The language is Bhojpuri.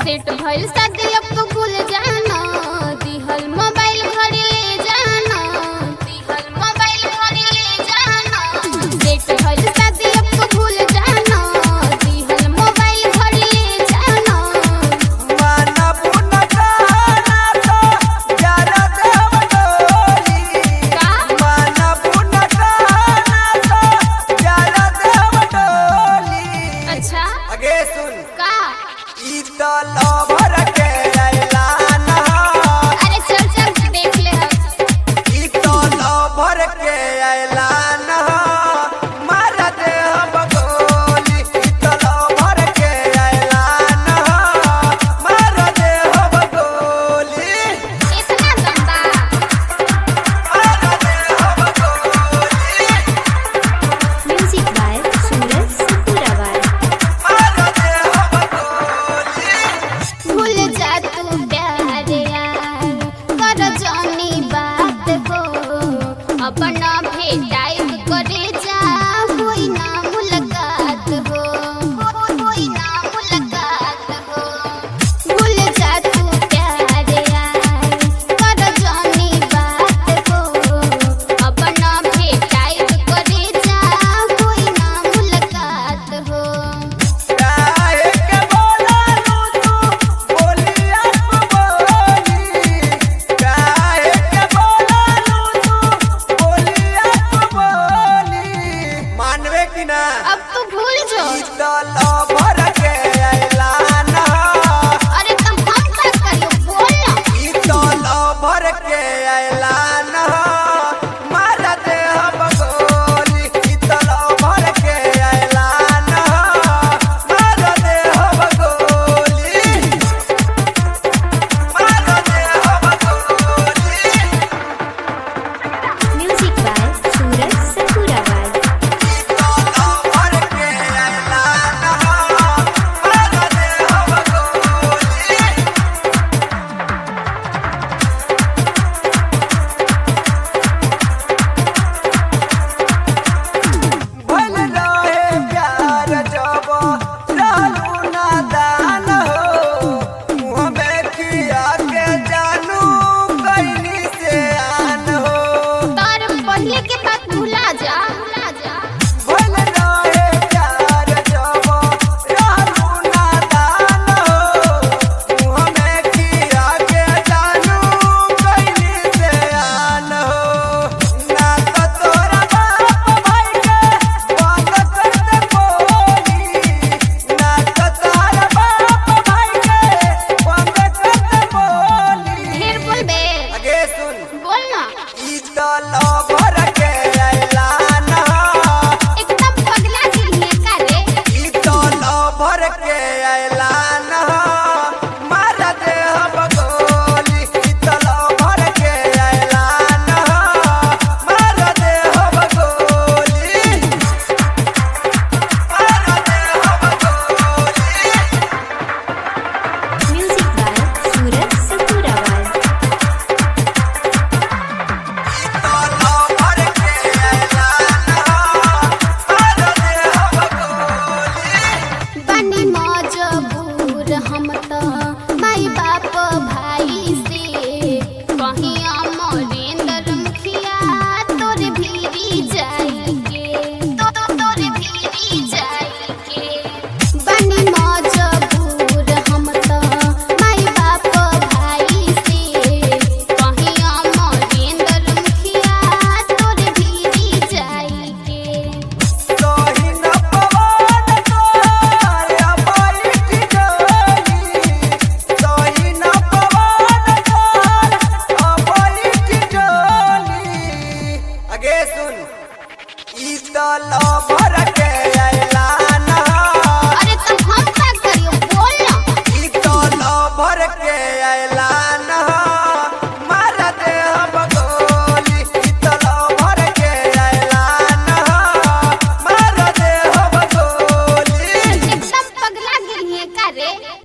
सेट भइल शादी अब तो भूल जाना दिहल मोबाइल घरे ले जाना दिहल मोबाइल घरे ले जाना सेट भइल शादी अब तो भूल जाना दिहल मोबाइल घरे ले जाना माना पुना गाना तो जरा देव डोली का माना पुना गाना तो जरा देव डोली अच्छा आगे सुन का ई तो लवर के ऐलान ह। अरे चल चल देख ले हम ई तो लवर के ऐलान ह। मार दे हम गोली ई तो लवर के ऐलान ह। मार दे हम गोली इतना गंदा मार दे हम गोली Music by Suraj Sapuravar. मार दे हम गोली भूल जा तू प्यार यार कर जानी बात हो अपना भेटाइब करे जा होई ना मुलाकात हो होई ना मुलाकात हो भूल जा तू प्यार यार कर जानी बात हो अपना भेटाइब करे जा होई ना मुलाकात हो काहे के बोलालू तू बोलिया बोली काहे के बोलालू तू बोलिया बोली मानवे कि ना अब तू भूल जो ई तो लवर के ऐलान ह। अरे तुम हम क्या करियो बोल ना ई तो लवर के ऐलान ह। मार दे हम गोली ई तो लवर के ऐलान ह। मार दे हम गोली मार दे हम गोली Music by Suraj Sapuravar. ई तो लवर के ऐलान ह। मार दे हम गोली भइल रहे प्यार जब रहलू नादान हो मुँह में किया के जानू कैनी से आन हो तार पहले के बात भुला जा भुला जा भइल रहे प्यार जब रहलू नादान हो मुँह में किया के जानू कैनी से आन हो ना तो तोरा बाप भाई के बंद कर दे बोली ना तो तोरा बाप भाई के बंद कर दे बोली ढेर बोल बे आगे सुन बोल ना ई तो लवर के ऐलान ह। एकदम पगला दिल है का रे ई तो लवर के ऐलान ह। मार दे हम गोली ई तो लवर के ऐलान ह। मार दे हम गोली मार दे हम गोली Music by Suraj Sapuravar. तो लवर के ऐलान ह। मार दे हम गोली बनी मजबूर हम तो माई बाप भाई से कहीं अमरेंद्र मुखिया तोर भीरी जाएंगे तो तो तोर भीरी जाएंगे बनी मजबूर हम तो माई बाप भाई से कहीं अमरेंद्र मुखिया तोर भीरी जाएंगे सोही न पवन तोर अबैठ डोली सोही न पवन तोर अबैठ डोली आगे सुन ई तो लवर के ऐलान ह। अरे तुम हम क्या करियो बोल ना ई तो लवर के ऐलान